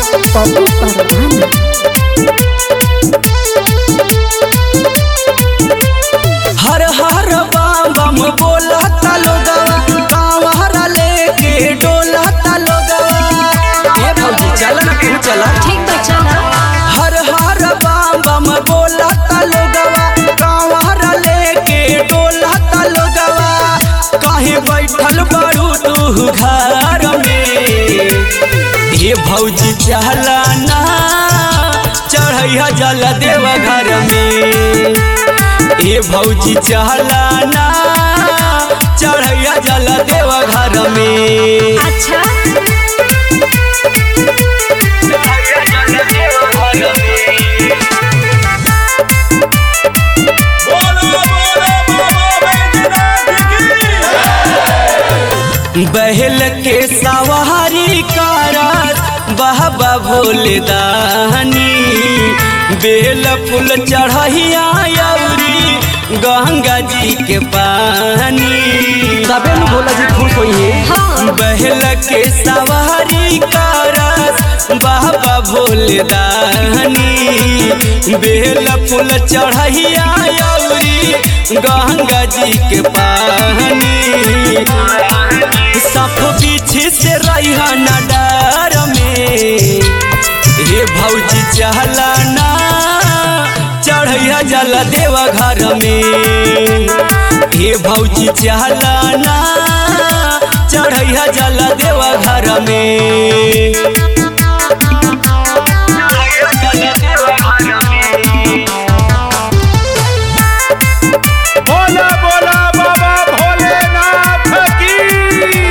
पप्पू परवाना हर हर बम बम बोला लोगवा कांवरा लेके डोला लोगवा ए भौजी चल ना तू चला ठीक बा चला हर हर बम बम बोला लोगवा कांवरा लेके डोला लोगवा काहे बैठल बारू तू घर में ये भौजी चहला ना चढ़ैया जल देव घर में ए भौजी चहला ना चढ़ैया जल देव घर में अच्छा बहल के सवारी कारस बहबा भोले दानी बेल फूल चढ़ैया अउरी गंगा जी के पानी तबे न भोला जी खुश होइए हाँ बहल के सवारी कारस बाबा भोले दानी बेल फूल चढ़ैया अउरी गंगा जी के पानी सप पीछे से रहा न डर में हे भौजी चहला ना चढ़ैया जल देव घर में हे भौजी चहला ना चढ़ैया जल देव घर में बोला बोला बाबा भोलेनाथ की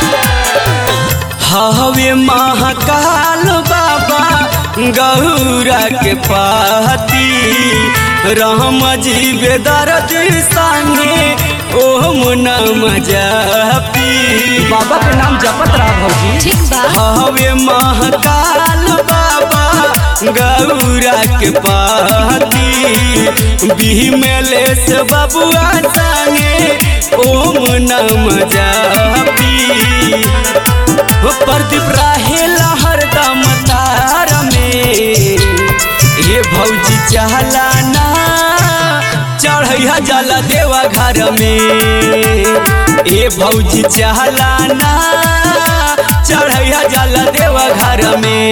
हवे महाकाल बाबा गौरा के पाती राम जी बेदर्द संगे ओम नम जपी बाबा के नाम जपत रहा भौजी ठीक बा हवे महाकाल बाबा गौरा के पाती बिहमेले से बबुआ संगे ओम नम जपी हो प्रदीप रहेला हरदम तार में ये भौजी चहला ना चढ़ैया जला देवा घर में ए भौजी चहला ना चढ़ैया जला देवा घर में